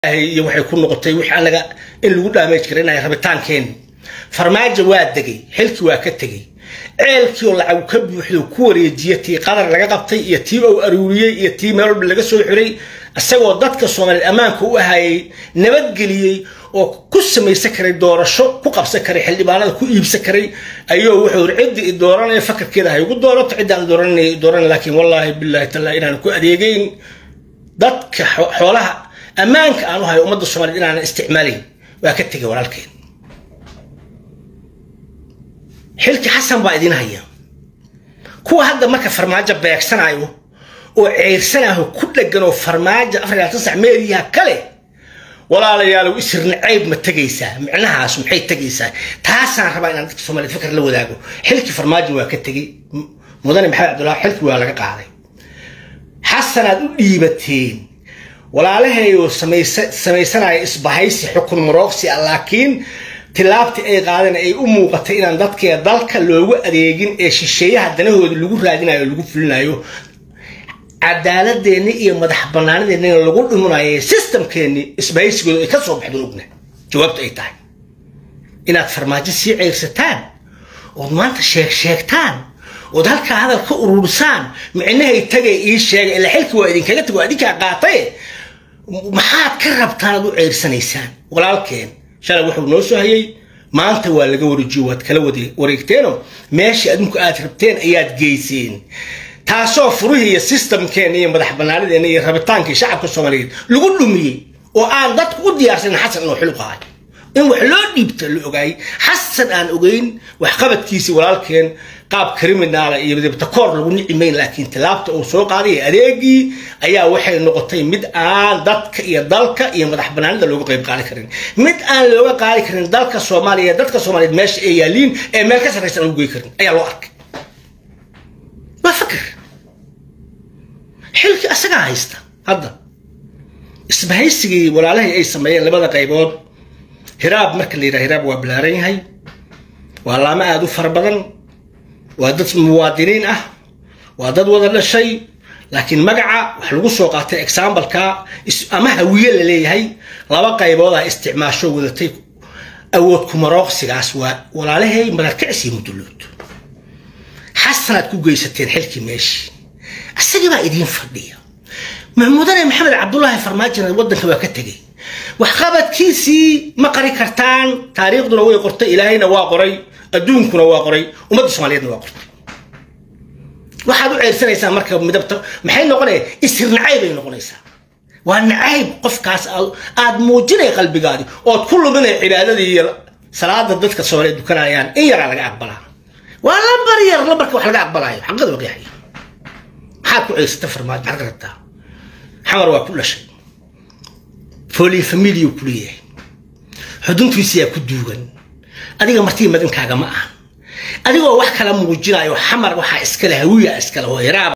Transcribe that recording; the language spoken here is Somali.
iyo waxay ku noqotay wix anaga in lagu dhaamaj kara inay rabitaankeen farmaajo waa degay xilkii waa ka tegey ceelkii oo lacag ka buuxdo ku wareejiya tii qadar laga qabtay iyo tii uu aruuriyey iyo tii meel walba laga soo xiray isagoo dadka soomaaliyeed ammaanka u ahayay nabadgeliyey oo ku samaysan karay doorasho ku qabsan karay xildhibaanada ku iibsan karay ayuu wuxuu iri ciddii i dooranaya fakarkeeda hay ugu doorato ciddaan dooranay dooran laakiin wallaahi billahi taala inaan ku adeegeyn dadka xoolaha ammaanka aan u hayo ummadda soomaaliyed inaanan isticmaalayn waa ka tegay walaalkeen xilki xasan baa idin haya kuwa hadda marka farmaajo beegsanayo oo ceersanayo ku dhegan oo farmaajo afar iyo labaatan sac meeriyaha kale walaalayaalow isirna ceyb ma tegaysaa micnahaas maxay tegaysaa taasaan rabaa inaan dadka soomaaliyed fikar la wadaago xilkii farmaajo waa ka tegey mudane maxamed cabdullahi xilkii waa laga qaaday xasanaad u dhiibateen walaalaheeyoo samaysanaya isbahaysi xukun marooqsi ah laakiin tilaabtii ay qaadeen ay u muuqatay inaan dadkee dalka loogu adeegin ee shisheeyaha danahooda lagu raadinayo lagu fulinayo cadaaladeenni iyo madax banaanadeenina lagu dhimunayo systemkeenni isbahaysigooda ay ka soo baxdeen ogna jawaabtu ay tahay inaad farmaajo sii ceyrsataan ood maanta sheeg sheegtaan ood halkaa hadal ka urursaan micnahay tagay ii sheegay ilaa xilkii waa idinkaga tag waa idinkaa qaataye maxaad ka rabtaan aad u ceyrsanaysaan walaalkeen shalay wuxuu noo soo hayay maanta waa laga wareejiyo waad kala wareegteenoo meeshii adinku aad rabteen ayaad geyseen taasoo furihii iyo systemkeena iyo madax banaanadeena iyo rabitaankii shacabka soomaaliyeed lagu dhumiyey oo aan dadku u diyaarsanin xasan inuu xil qahay in wax loo dhiibta la ogaayay xasan aan ogeyn waxqabadkiisii walaalkeen qaab kriminaala iyo dibtakoor lagu nicimayn laakiin tilaabta uu soo qaaday adeegii ayaa waxay noqotay mid aan dadka iyo dalka iyo madax banaanida looga qayb qaadi karin mid aan looga qaadi karin dalka soomaaliya dadka soomaaliyeed meesha ay yaaliin ee meel ka sarraysan aan u gey karin ayaa loo arkay waa fakr xilkii asagaa haysta hadda isbahaysigii walaalahii ay sameeyeen labada qaybood hiraab marka la yidhaha hiraab waa bilaaran yahay waa laamo aada u fara badan waa dad muwaadiniin ah waa dad wada dhashay laakiin magaca wax lagu soo qaatay exambaleka ama hawiye la leeyahay laba qaybood ah isticmaasho wadatay awood kumarooqsigaas waa walaalahay madalkicis iyo mudullood xasanaad ku geysateen xilkii meeshii isagii baa idiin fadhiya mudane maxamed cabdullaahi farmaajina waddanka waa ka tegey waxqabadkiisii ma qari kartaan taariikhduna way qortay ilaahayna waa qoray adduunkuna waa qoray ummadda soomaaliyeedna waa qortay waxaad u ceersanaysaan marka midabta maxay noqonaya isir nacayb ay noqonaysaa waa nacayb qofkaas aad muujinay qalbigaadi ood ku luminay cibaadadii iyo salaada dadka soomaaliyeed dukanayaan in yaraa laga aqbalaa waa lambar yar lambarka wax laga aqbalaayo xaqada waqyaxaya maxaad ku ceersata farmaajo maxaad ka rabtaa xamar waa ku dhashay fooliin familiyu ku leeyahay xuduntiisiyaa ku duugan adiga martii madankaaga ma ahan adigoo wax kala muujinayo xamar waxaa iskale hawiya iskale oo hiraab